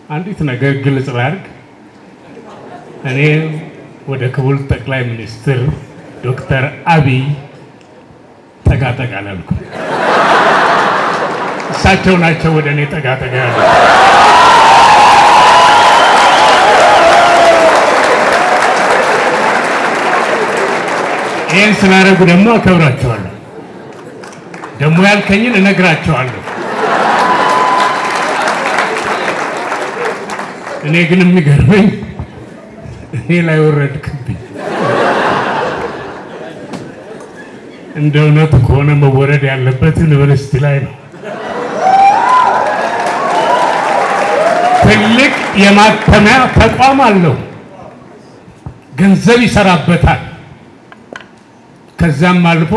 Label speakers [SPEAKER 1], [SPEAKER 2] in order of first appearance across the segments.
[SPEAKER 1] አንዲት ነገር ግልጽ ላድርግ። እኔ ወደ ክቡር ጠቅላይ ሚኒስትር ዶክተር አብይ ጠጋ ጠጋ ላልኩ፣ እሳቸው ናቸው ወደ እኔ ጠጋ ጠጋ ያሉ። ይህን ስላደረጉ ደግሞ አከብራቸዋለሁ። ደግሞ ያልከኝን እነግራቸዋለሁ። እኔ ግን የሚገርመኝ እኔ ላይ ወረድክብኝ። እንደ እውነቱ ከሆነ መወረድ ያለበት ዩኒቨርሲቲ ላይ ነው። ትልቅ የማተሚያ ተቋም አለው፣ ገንዘብ ይሰራበታል። ከዛም አልፎ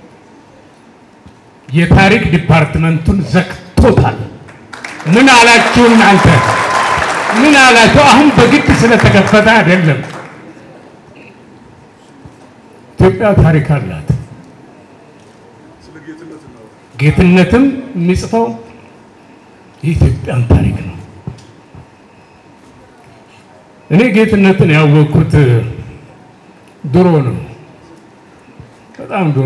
[SPEAKER 1] የታሪክ ዲፓርትመንቱን ዘግቶታል። ምን አላችሁ እናንተ? ምን አላችሁ? አሁን በግድ ስለተከፈተ አይደለም። ኢትዮጵያ ታሪክ አላት። ጌትነትም የሚጽፈው የኢትዮጵያን ታሪክ ነው። እኔ ጌትነትን ያወቅኩት ድሮ ነው፣ በጣም ድሮ።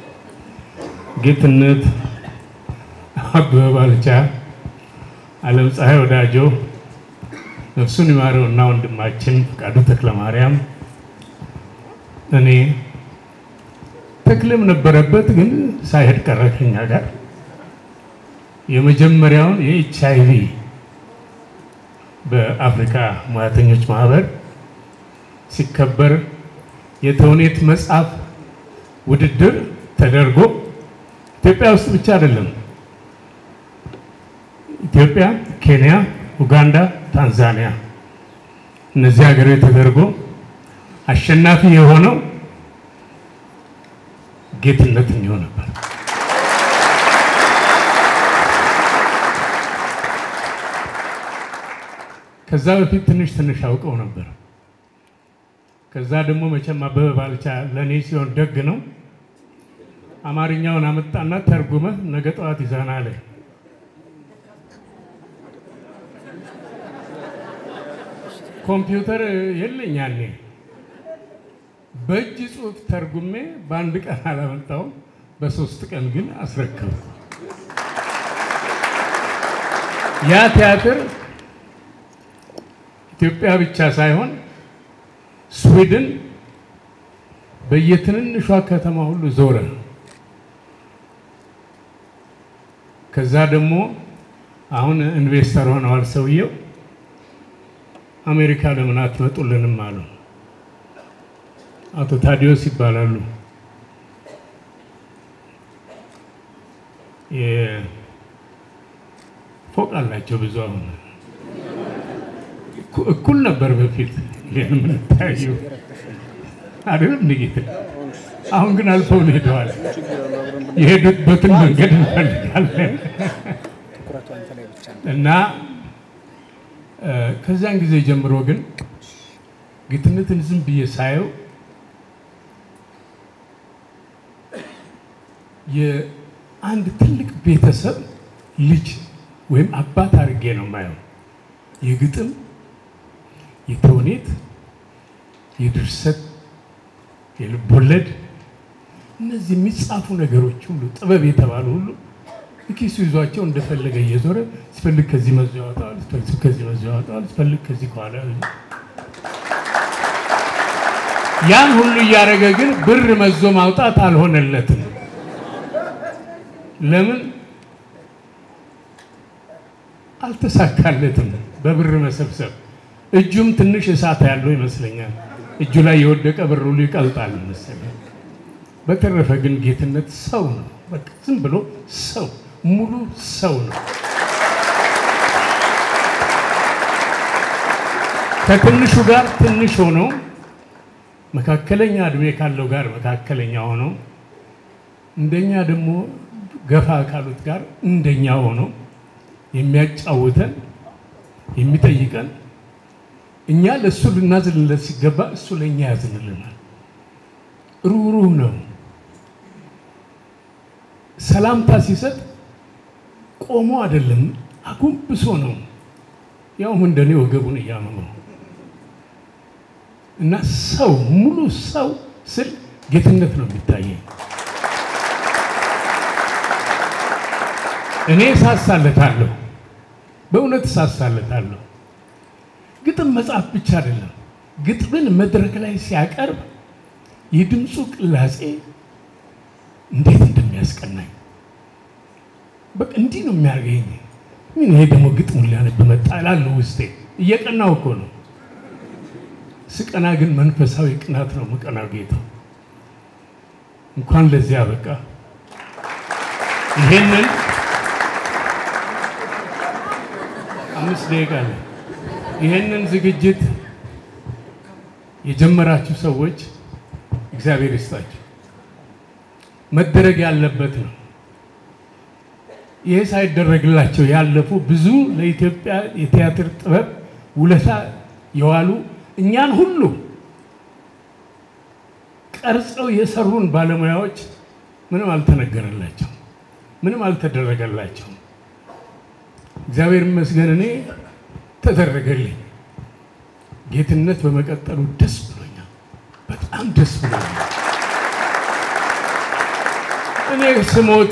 [SPEAKER 1] ጌትነት፣ አበበ ባልቻ፣ ዓለም ፀሐይ ወዳጆ ነፍሱን ይማረውና ወንድማችን ፈቃዱ ተክለ ማርያም እኔ ተክልም ነበረበት፣ ግን ሳይሄድ ቀረ ከኛ ጋር የመጀመሪያውን የኤች አይ ቪ በአፍሪካ ሙያተኞች ማህበር ሲከበር የተውኔት መጽሐፍ ውድድር ተደርጎ ኢትዮጵያ ውስጥ ብቻ አይደለም፣ ኢትዮጵያ፣ ኬንያ፣ ኡጋንዳ፣ ታንዛኒያ እነዚህ ሀገሮች ተደርጎ አሸናፊ የሆነው ጌትነት የሚሆን ነበር። ከዛ በፊት ትንሽ ትንሽ አውቀው ነበር። ከዛ ደግሞ መቼም አበበ ባልቻ ለእኔ ሲሆን ደግ ነው። አማርኛውን አመጣና ተርጉመህ ነገ ጠዋት ይዘና አለ። ኮምፒውተር የለኝ ያኔ በእጅ ጽሑፍ ተርጉሜ በአንድ ቀን አላመጣውም። በሶስት ቀን ግን አስረከብኩ። ያ ቲያትር ኢትዮጵያ ብቻ ሳይሆን ስዊድን በየትንንሿ ከተማ ሁሉ ዞረ። ከዛ ደግሞ አሁን ኢንቨስተር ሆነዋል ሰውየው። አሜሪካ ለምን አትመጡልንም አሉ። አቶ ታዲዮስ ይባላሉ። ፎቅ አላቸው ብዙ። አሁን እኩል ነበር በፊት የምንታየው አይደለም ንጌት። አሁን ግን አልፈውን ሄደዋል። የሄዱበትን መንገድ እንፈልጋለን እና ከዚያን ጊዜ ጀምሮ ግን ጌትነትን ዝም ብዬ ሳየው የአንድ ትልቅ ቤተሰብ ልጅ ወይም አባት አድርጌ ነው የማየው። የግጥም፣ የተውኔት፣ የድርሰት፣ የልቦለድ እነዚህ የሚጻፉ ነገሮች ሁሉ ጥበብ የተባሉ ሁሉ ኪሱ ይዟቸው እንደፈለገ እየዞረ ሲፈልግ ከዚህ መዞ ያወጣዋል፣ ሲፈልግ ከዚህ መዞ ያወጣዋል፣ ሲፈልግ ከዚህ ከኋላ ያን ሁሉ እያደረገ ግን ብር መዞ ማውጣት አልሆነለትም። ለምን አልተሳካለትም? በብር መሰብሰብ እጁም ትንሽ እሳት ያለው ይመስለኛል። እጁ ላይ የወደቀ ብር ሁሉ ይቀልጣል መሰለኝ። በተረፈ ግን ጌትነት ሰው ነው። በቃ ዝም ብሎ ሰው ሙሉ ሰው ነው። ከትንሹ ጋር ትንሽ ሆኖ መካከለኛ እድሜ ካለው ጋር መካከለኛ ሆኖ እንደኛ ደግሞ ገፋ ካሉት ጋር እንደኛ ሆኖ የሚያጫውተን የሚጠይቀን እኛ ለእሱ ልናዝንለት ሲገባ እሱ ለእኛ ያዝንልናል። ሩህሩህ ነው። ሰላምታ ሲሰጥ ቆሞ አይደለም፣ አጎንብሶ ነው። ያውም እንደኔ ወገቡን እያመመው እና ሰው ሙሉ ሰው ስል ጌትነት ነው የሚታየኝ። እኔ እሳሳለታለሁ፣ በእውነት እሳሳለታለሁ። ግጥም መጽሐፍ ብቻ አይደለም፣ ግጥምን መድረክ ላይ ሲያቀርብ የድምፁ ቅላጼ እንዴት እንደሚያስቀናኝ በቃ እንዲህ ነው የሚያደርገኝ። ምን ይሄ ደግሞ ግጥሙን ሊያነብ መጣ እላለሁ ውስጤ። እየቀናው እኮ ነው። ስቀና ግን መንፈሳዊ ቅናት ነው የምቀናው። ጌታ እንኳን ለዚያ በቃ ይሄንን አምስት ደቂቃ አለ። ይሄንን ዝግጅት የጀመራችሁ ሰዎች እግዚአብሔር ይስጣችሁ። መደረግ ያለበት ነው። ይሄ ሳይደረግላቸው ያለፉ ብዙ ለኢትዮጵያ የቲያትር ጥበብ ውለታ የዋሉ እኛን ሁሉ ቀርጸው የሰሩን ባለሙያዎች ምንም አልተነገረላቸው፣ ምንም አልተደረገላቸው። እግዚአብሔር ይመስገን እኔ ተደረገልኝ። ጌትነት በመቀጠሉ ደስ ብሎኛል፣ በጣም ደስ ብሎኛል። እኔ ስሞት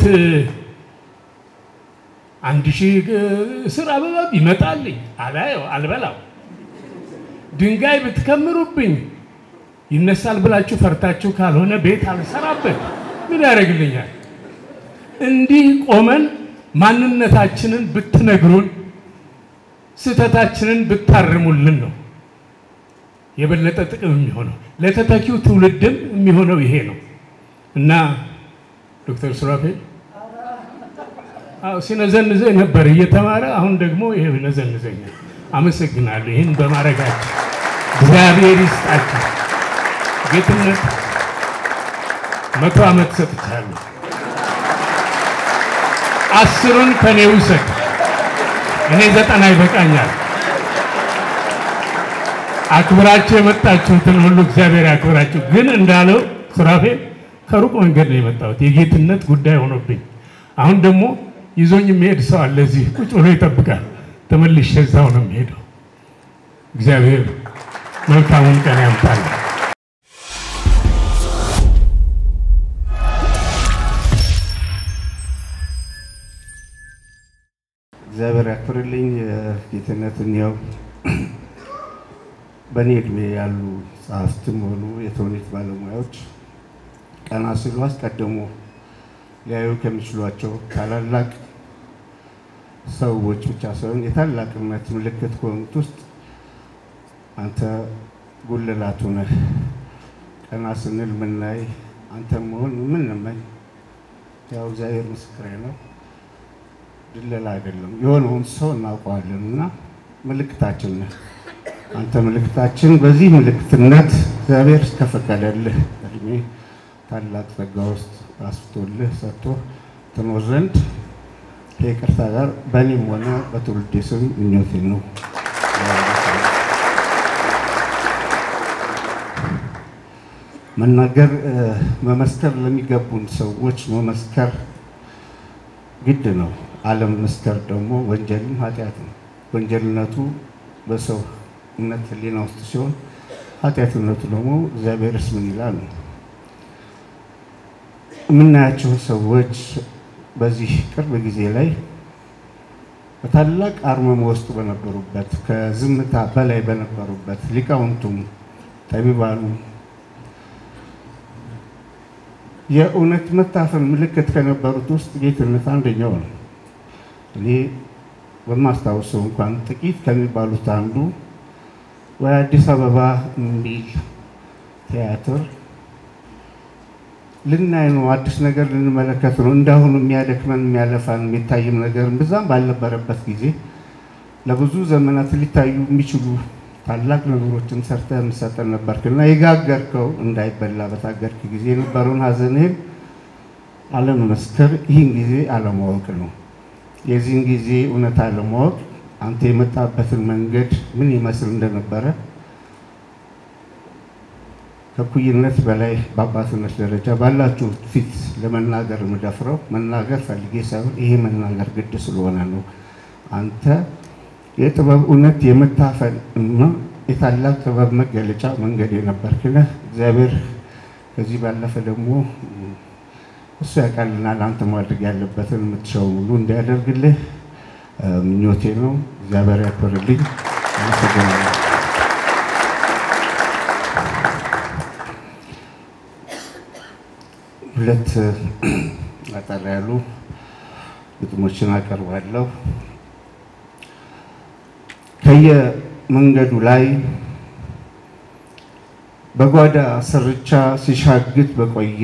[SPEAKER 1] አንድ ሺህ ስር አበባ ቢመጣልኝ አላየው አልበላው። ድንጋይ ብትከምሩብኝ ይነሳል ብላችሁ ፈርታችሁ ካልሆነ ቤት አልሰራበት ምን ያደርግልኛል? እንዲህ ቆመን ማንነታችንን ብትነግሩን፣ ስህተታችንን ብታርሙልን ነው የበለጠ ጥቅም የሚሆነው ለተተኪው ትውልድም የሚሆነው ይሄ ነው እና ዶክተር ሱራፌል ሲነዘንዘኝ ነበር እየተማረ አሁን ደግሞ ይሄ ይነዘንዘኛል። አመሰግናለሁ ይህን በማድረጋቸው እግዚአብሔር ይስጣቸው። ጌትነት መቶ ዓመት ሰጥቻለሁ። አስሩን ከኔ ውሰድ፣ እኔ ዘጠና ይበቃኛል። አክብራችሁ የመጣችሁትን ሁሉ እግዚአብሔር ያክብራችሁ። ግን እንዳለው ሱራፌል ከሩቅ መንገድ ነው የመጣሁት የጌትነት ጉዳይ ሆኖብኝ አሁን ደግሞ ይዞኝ የሚሄድ ሰው አለ። እዚህ ቁጭ ብሎ ይጠብቃል። ተመልሼ እዛው ነው የሚሄደው። እግዚአብሔር መልካሙን ቀን ያምጣል።
[SPEAKER 2] እግዚአብሔር ያክብርልኝ። ጌትነትን ያው በእኔ እድሜ ያሉ ጸሐፍትም ሆኑ የተውኔት ባለሙያዎች ቀና ሲሉ አስቀድሞ ሊያዩ ከሚችሏቸው ታላላቅ ሰዎች ብቻ ሳይሆን የታላቅነት ምልክት ከሆኑት ውስጥ አንተ ጉልላቱ ነህ። ቀና ስንል ምናይ አንተ መሆን ምንመኝ ያው እግዚአብሔር ምስክሬ ነው። ድለላ አይደለም፣ የሆነውን ሰው እናውቀዋለን እና ምልክታችን ነህ አንተ ምልክታችን። በዚህ ምልክትነት እግዚአብሔር እስከፈቀደልህ እድሜ ታላቅ ጸጋ ውስጥ አስፍቶልህ ሰጥቶ ትኖር ዘንድ ከይቅርታ ጋር በእኔም ሆነ በትውልዴ ስም ምኞቴ ነው። መናገር መመስከር ለሚገቡን ሰዎች መመስከር ግድ ነው። አለመመስከር ደግሞ ወንጀልም ኃጢአት ነው። ወንጀልነቱ በሰው እምነት ሕሊና ውስጥ ሲሆን ኃጢአትነቱ ደግሞ እግዚአብሔርስ ምን ይላል ነው። የምናያቸው ሰዎች በዚህ ቅርብ ጊዜ ላይ በታላቅ አርመሞ ውስጥ በነበሩበት ከዝምታ በላይ በነበሩበት ሊቃውንቱም ጠቢባኑ የእውነት መታፈን ምልክት ከነበሩት ውስጥ ጌትነት አንደኛው ነው። እኔ በማስታውሰው እንኳን ጥቂት ከሚባሉት አንዱ ወይ አዲስ አበባ የሚል ቲያትር ልናይ ነው፣ አዲስ ነገር ልንመለከት ነው። እንዳሁኑ የሚያደክመን የሚያለፋን የሚታይም ነገር ብዛም ባልነበረበት ጊዜ ለብዙ ዘመናት ሊታዩ የሚችሉ ታላቅ ነገሮችን ሰርተ የምሰጠን ነበርክ እና የጋገርከው እንዳይበላ በታገርክ ጊዜ የነበረውን ሀዘንህን አለመመስከር ይህን ጊዜ አለማወቅ ነው። የዚህን ጊዜ እውነት አለማወቅ አንተ የመጣበትን መንገድ ምን ይመስል እንደነበረ ከኩይነት በላይ በአባትነት ደረጃ ባላችሁ ፊት ለመናገር የምደፍረው መናገር ፈልጌ ሳይሆን ይሄ መናገር ግድ ስለሆነ ነው። አንተ የጥበብ እውነት የመታፈን እና የታላቅ ጥበብ መገለጫ መንገድ የነበርክ ነህ። እግዚአብሔር ከዚህ ባለፈ ደግሞ እሱ ያውቃልናል። አንተ ማድረግ ያለበትን የምትሻውን ሁሉ እንዲያደርግልህ ምኞቴ ነው። እግዚአብሔር ያክብርልኝ። አመሰግናለሁ። ሁለት አጠር ያሉ ግጥሞችን አቀርባለሁ። ከየመንገዱ ላይ በጓዳ ስርቻ ሲሻግት በቆየ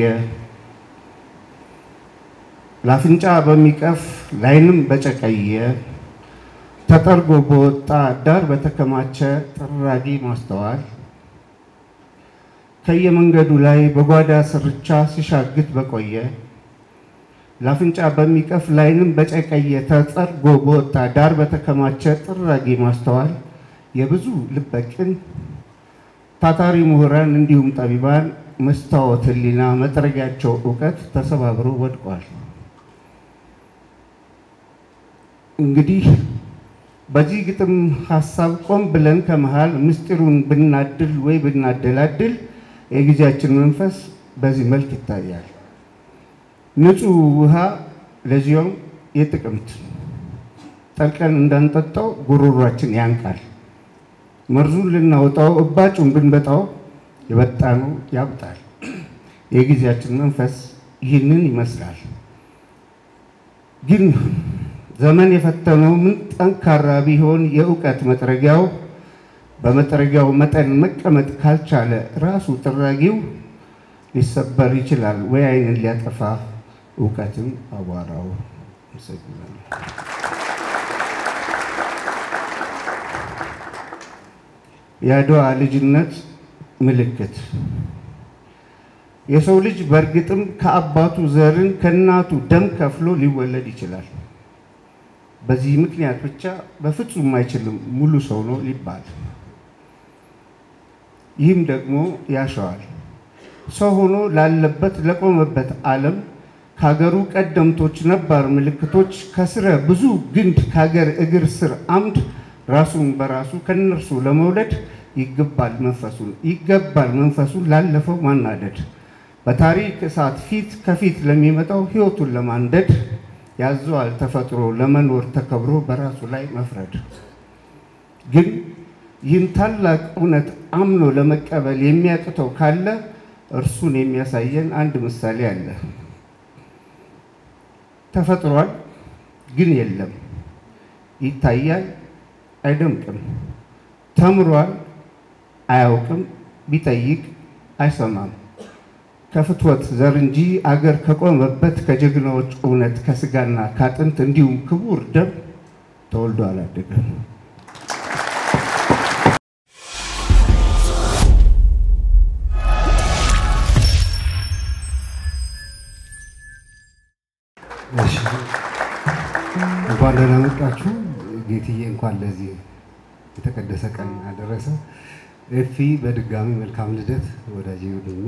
[SPEAKER 2] ለአፍንጫ በሚቀፍ ላይንም በጨቀየ ተጠርጎ በወጣ ዳር በተከማቸ ጥራጊ ማስተዋል ከየመንገዱ ላይ በጓዳ ስርቻ ሲሻግት በቆየ ለአፍንጫ በሚቀፍ ላይንም በጨቀየ ተጠርጎ በወጣ ዳር በተከማቸ ጥራጊ ማስተዋል የብዙ ልበቅን ታታሪ ምሁራን እንዲሁም ጠቢባን መስታወት ሕሊና መጥረጊያቸው እውቀት ተሰባብሮ ወድቋል። እንግዲህ በዚህ ግጥም ሀሳብ ቆም ብለን ከመሃል ምስጢሩን ብናድል ወይ ብናደላድል የጊዜያችን መንፈስ በዚህ መልክ ይታያል። ንጹህ ውሃ ለዚያውም የጥቅምት ጠልቀን እንዳንጠጣው ጉሮሯችን ያንቃል። መርዙን ልናወጣው እባጩን ብንበጣው የበጣነው ያብጣል። የጊዜያችን መንፈስ ይህንን ይመስላል። ግን ዘመን የፈተነው ምን ጠንካራ ቢሆን የእውቀት መጥረጊያው በመጥረጊያው መጠን መቀመጥ ካልቻለ ራሱ ጥራጊው ሊሰበር ይችላል ወይ ዓይንን ሊያጠፋ እውቀትን አቧራው። አመሰግናለሁ። የአድዋ ልጅነት ምልክት የሰው ልጅ በእርግጥም ከአባቱ ዘርን ከእናቱ ደም ከፍሎ ሊወለድ ይችላል። በዚህ ምክንያት ብቻ በፍጹም አይችልም ሙሉ ሰው ነው ሊባል። ይህም ደግሞ ያሸዋል ሰው ሆኖ ላለበት ለቆመበት ዓለም ከሀገሩ ቀደምቶች ነባር ምልክቶች ከስረ ብዙ ግንድ ከሀገር እግር ስር አምድ ራሱን በራሱ ከነርሱ ለመውለድ ይገባል መንፈሱን ይገባል መንፈሱን ላለፈው ማናደድ በታሪክ እሳት ፊት ከፊት ለሚመጣው ሕይወቱን ለማንደድ ያዘዋል ተፈጥሮ ለመኖር ተከብሮ በራሱ ላይ መፍረድ። ግን ይህን ታላቅ እውነት አምኖ ለመቀበል የሚያቅተው ካለ እርሱን የሚያሳየን አንድ ምሳሌ አለ። ተፈጥሯል፣ ግን የለም። ይታያል፣ አይደምቅም። ተምሯል፣ አያውቅም። ቢጠይቅ አይሰማም። ከፍትወት ዘር እንጂ አገር ከቆመበት ከጀግናዎች እውነት ከስጋና ከአጥንት እንዲሁም ክቡር ደም ተወልዶ አላደገም።
[SPEAKER 3] እንኳን ደህና መጣችሁ። ጌትዬ እንኳን ለዚህ የተቀደሰ ቀን አደረሰ። ኤፊ በድጋሚ መልካም ልደት ወዳጄ ወንድሜ።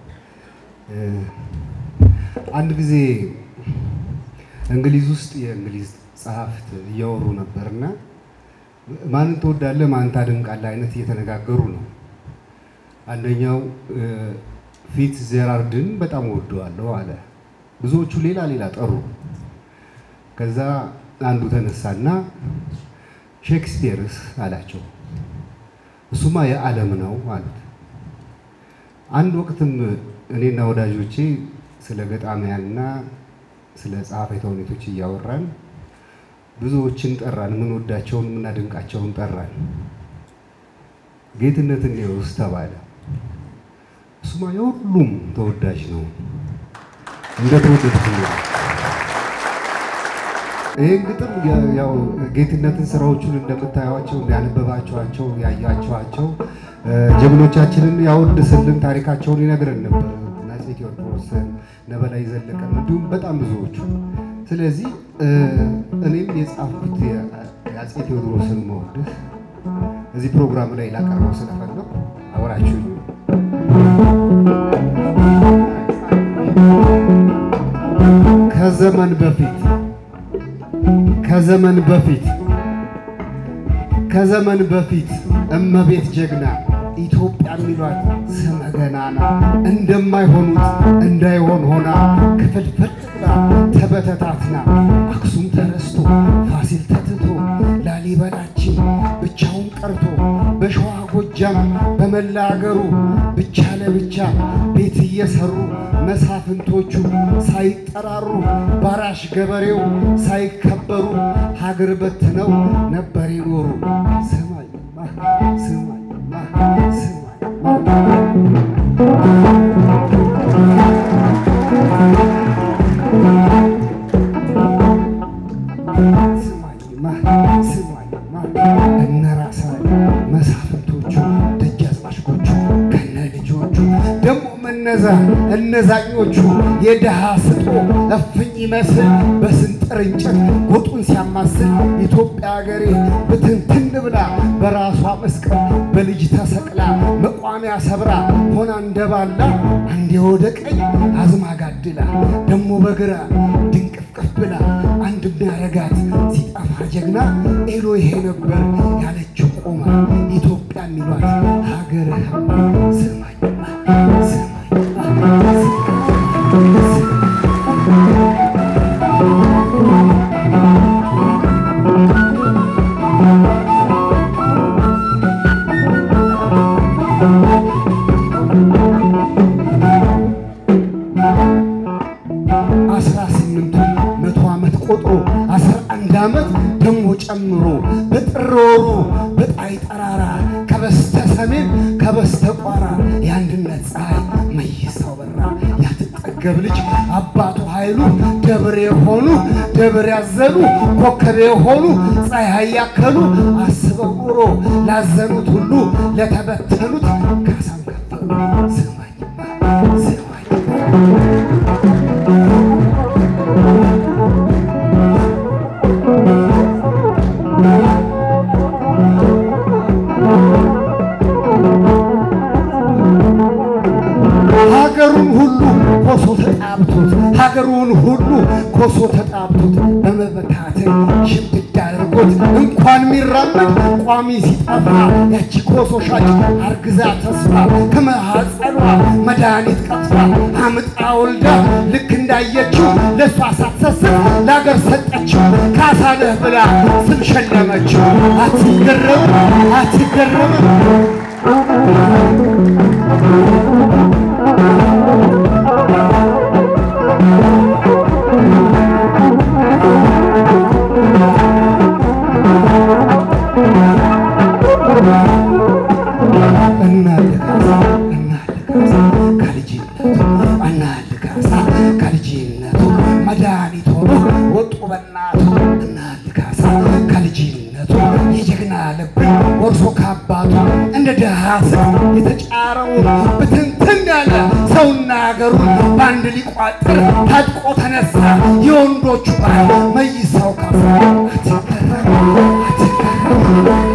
[SPEAKER 3] አንድ ጊዜ እንግሊዝ ውስጥ የእንግሊዝ ጸሐፍት እያወሩ ነበርና ማንን ትወዳለህ፣ ማን ታደንቃለህ አይነት እየተነጋገሩ ነው። አንደኛው ፊት ዜራርድን በጣም ወደዋለሁ አለ። ብዙዎቹ ሌላ ሌላ ጠሩ። ከዛ አንዱ ተነሳና ሼክስፒርስ አላቸው። እሱማ የዓለም ነው አሉት። አንድ ወቅትም እኔና ወዳጆቼ ስለ ገጣሚያንና ስለ ጸሐፌ ተውኔቶች እያወራን ብዙዎችን ጠራን። የምንወዳቸውን የምናደንቃቸውን ጠራን። ጌትነት እንየውስ ተባለ። እሱማ የሁሉም ተወዳጅ ነው እንደ ተወደድኩ ይህን ግጥም ያው ጌትነትን ስራዎቹን እንደምታዩቸው እንዳያነበባቸዋቸው ያያቸዋቸው ጀግኖቻችንን ያወድስልን ታሪካቸውን ይነግረን ነበር። አፄ ቴዎድሮስን፣ ነበላይ ዘለቀን እንዲሁም በጣም ብዙዎቹ። ስለዚህ እኔም የጻፍኩት የአፄ ቴዎድሮስን መወድስ እዚህ ፕሮግራም ላይ ላቀርበው ስለፈለኩ አብራችሁ ከዘመን በፊት ከዘመን በፊት ከዘመን በፊት እመቤት ጀግና ኢትዮጵያ የሚሏት ስመ ገናና እንደማይሆኑት እንዳይሆን ሆና ክፍልፍል ብላ ተበተታትና አክሱም ተረስቶ ፋሲል ተትቶ ላሊበላችን ብቻውን ቀርቶ በሸዋ ጎጃም በመላ አገሩ ብቻ ለብቻ ቤት እየሰሩ መሳፍንቶቹ ሳይጠራሩ ባራሽ ገበሬው ሳይከበሩ ሀገር በትነው ነበር የኖሩ። ስማኝማ ስማኝማ ስማኝማ ስማኝማ ስማኝማ እነ ራስ መሳፍንቶቹ ደጃዝማቾቹ ከነ ልጆቹ ደግሞ እነዛ እነዛኞቹ የድሃ ስጦ እፍኝ ይመስል በስንጥር እንጨት ጎጡን ሲያማስል ኢትዮጵያ ሀገሬ ብትንትን ብላ በራሷ መስቀል በልጅ ተሰቅላ መቋሚያ ሰብራ ሆና እንደባላ አንዴ ወደ ቀኝ አዝማ ጋድላ ደግሞ በግራ ድንቅፍቅፍ ብላ አንድ የሚያረጋት ሲጠፋ ጀግና ኤሎ ይሄ ነበር ያለችው ቆማ ኢትዮጵያ የሚሏት ሀገር ስማኝማ ስማኝማ አስራ ስምንቱ መቶ ዓመት ቆጥሮ አስራ አንድ ዓመት ደግሞ ጨምሮ በጥር ወሩ በጣይ ጠራራ ከበስተ ሰሜን ከበስተ ቋራ የአንድነት ፀሐይ መይሳው በራ ያትጠገብ ልጅ አባቱ ኃይሉ ደብር የሆኑ ደብር ያዘሉ ኮከብ የሆኑ ፀሐይ ያከሉ አስበው ኑሮ ላዘኑት ሁሉ ለተበተኑት ካሳም ከፈሉ። ስማኝማ ስማኝማ ሀገሩን ሁሉ ኮሶ ተጣብቶት ሀገሩን ሁሉ ኮሶ ተጣብቶት በመበታተን ሽምድድ አድርጎት እንኳን የሚራመድ ቋሚ ሲጠፋ ያቺ ኮሶ ሻጭ አርግዛ ተስፋ ከመሐፀኗ መድኃኒት ቀጥፋ አምጣ ወልዳ ልክ እንዳየችው ለእሷ ሳትሰስት ለአገር ሰጠችው ካሳነህ ብላ ስም ሸለመችው። አትገረምም አትገረምም እናልጋሳ እናልጋሳ ከልጅነቱ እናልጋሳ ከልጅነቱ መድኃኒት ሆኖ ወጡ በናቱ እናልጋሳ ከልጅነቱ የጀግና ልብን ወርሶ ካባቱ እንደ ድሃ ስቅ የተጫረውን ብትንትን ያለ ሰውና ሀገሩን በአንድ ሊቋጥር ታጥቆ ተነሳ የወንዶቹ ባህል መይሳው ካሳ አትገረም አትገረም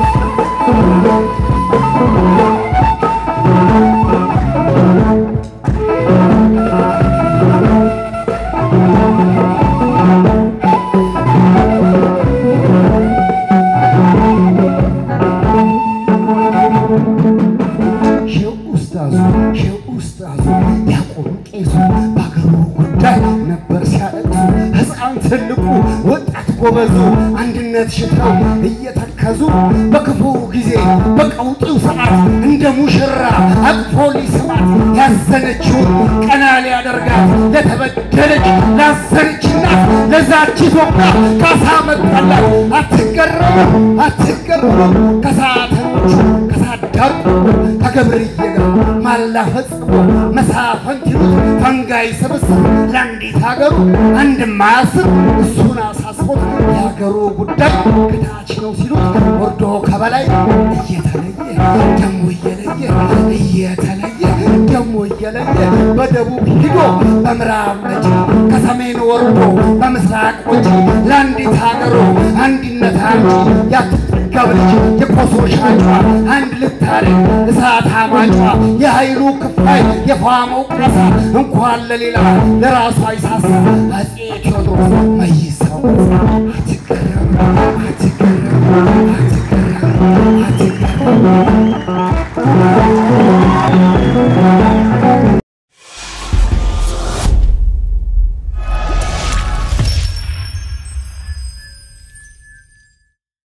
[SPEAKER 3] ሼህ ኡስታዙ ሼህ ኡስታዙ ዲያቆኑ ቄሱ በአገሩ ጉዳይ ነበር ሲያለቅሱ ሕፃን ትልቁ ወጣት ጎበዙ አንድነት ሽተው እየተከዙ በክፉ ጊዜ በቀውጢው ሰዓት እንደ ሙሽራ አቅፎ ሊስማት ያዘነችውን ቀና ሊያደርጋት ለተበደለች ላዘነች እናት ለዛች ኢትዮጵያ ካሳ መጣላት። አትገረምም አትገረምም ከሳተኞቹ ከሳዳር ከገብርዬ ጋር ማላ ፈጽሞ መሳፈንት ይሉት ፈንጋይ ስብስብ ለአንዲት ሀገሩ አንድ ማያስብ እሱን አሳስቦት የሀገሩ ጉዳይ ከታች ነው ሲሉት ወርዶ ከበላይ እየተለየ ደሞ እየለየ እየተለየ ደሞ እየለየ በደቡብ ሂዶ በምዕራብ ነጭ ከሰሜን ወርዶ በምስራቅ ወጪ ለአንዲት ሀገሩ አንድነት አንቺ ያትጠገብ ልጅ የኮሶ ሻጯ አንድ ልታረግ እሳት አማጯ የኃይሉ ክፋይ የፋመው ቃሳ እንኳን ለሌላ ለራሷ አይሳሳ አፄ ቴዎድሮስ መይሳው